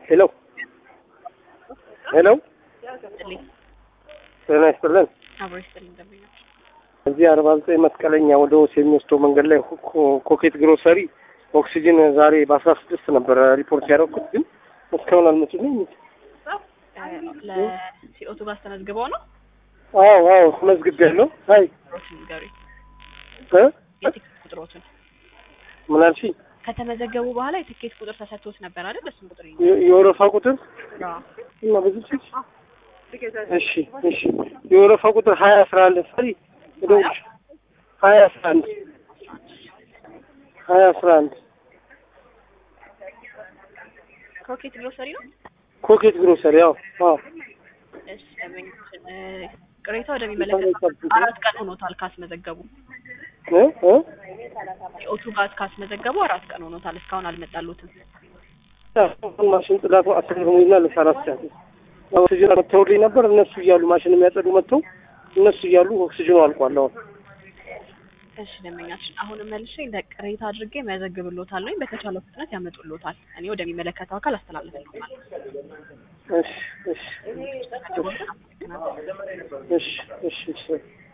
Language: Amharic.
ሄሎ ሄሎ፣ ይስጥልኝ ጤና ይስጥልን። አብሮ ይስጥልኝ ደንበኞች። እዚህ አርባ ዘጠኝ መስቀለኛ ወደ ወስ የሚወስደው መንገድ ላይ ኮ- ኮኬት ግሮሰሪ ኦክሲጅን ዛሬ በአስራ ስድስት ነበረ ሪፖርት ያደረኩት ግን እስካሁን አልመጡልኝ። ለሲኦቱ ጋር ተመዝግበው ነው አዎ አዎ መዝግቤያለሁ። አይ ቁጥሮችን ንገሩኝ። እ? የትኬት ቁጥሮችን ምን አልሽኝ? ከተመዘገቡ በኋላ የትኬት ቁጥር ተሰጥቶት ነበር አይደል? እሱን ቁጥር ይዘው የ- የወረፋ ቁጥር እና ብዙ ሲ እሺ እሺ የወረፋ ቁጥር ሀያ አስራ አንድ ሰሪ ደውልሽ ሀያ አስራ አንድ ሀያ አስራ አንድ ክሮኬት ግሮሰሪ ነው። ኮኬት ግሮሰሪ ያው አዎ እሺ ደንበኞችን እ፣ ቅሬታ ወደሚመለከተው አራት ቀን ሆኖታል ካስመዘገቡ እ እ ሲኦቱ ጋር ካስመዘገቡ አራት ቀን ሆኖታል። እስካሁን አልመጣሉትም። አሁን ማሽን ጽዳቱ አስገርሞኝና ለሰራት ሰዓት ኦክሲጅን መጥተውልኝ ነበር። እነሱ እያሉ ማሽን የሚያጸዱ መጥተው እነሱ እያሉ ኦክሲጅኑ አልቋል። አሁን እሺ ደንበኛችን አሁንም መልሼ እንደ ቅሬታ አድርጌ መዘግብሎታል ወይም በተቻለው ፍጥነት ያመጡሎታል። እኔ ወደሚመለከተው አካል አስተላልፍልዎታል። እሺ እሺ እሺ እሺ እሺ